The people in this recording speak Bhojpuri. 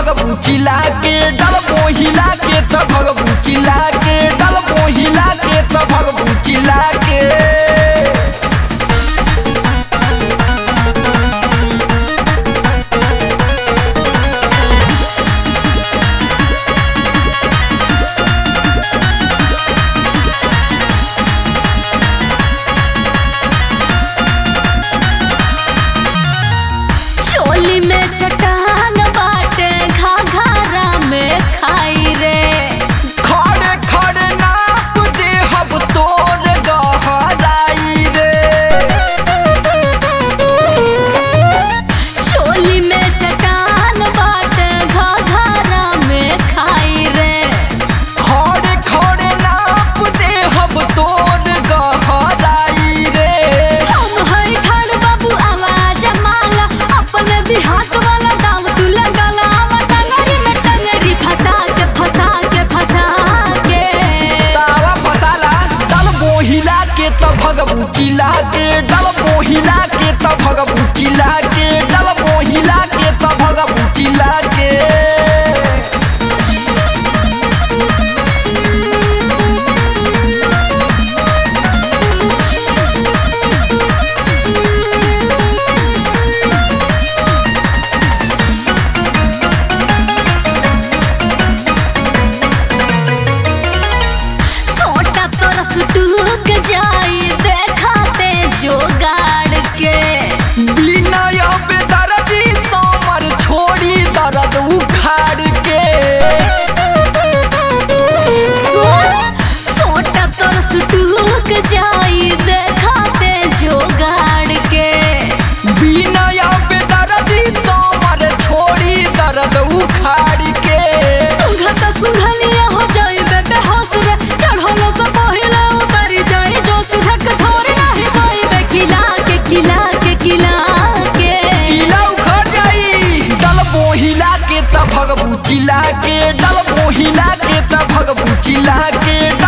भगबू चिल्ला के डल मोहिला के त भगबू चिल्ला के डल मोहिला के त भगबू चिल्ला के चोली में चट्टान बाटे घाघरा में खाई रे खड़े खड़े नाप दे हब तोर गहराई रे चोली में चट्टान बाटे घाघरा में खाई रे खड़े खड़े नाप दे हब तोर गहराई रे हम हई ठाड़ बाबू आवाज माला अपने भी हाथ वाला दाव तू लगाला आवा टंगरी में टंगरी फंसा के फंसा के फंसा के तावा फसाला डल मोहिला के त भगबू चिल्ला के डल मोहिला के त भगबू चिल्ला के डल मोहिला के त भगबू चिल्ला के सोटा तोरा सुटूक जाई देखाते जोगाड़ के बिना बेदर्दी समर छोड़ी दर्द उखाड़ के सो- सोटा तोरा सुटूक जाई देखाते जोगाड़ के बिना बेदर्दी समर छोड़ी दर्द उखाड़ के सुंघत सुंघलिया हो जाइबे बेहोश रे चढ़लो से पहिले उतरी जाई जोश झक छोड़ नाही पाइबे किला के किला के किला के इला उखड़ जाई डल मोहिला के त भगबू चिल्ला के डल मोहिला के त भगबू चिल्ला के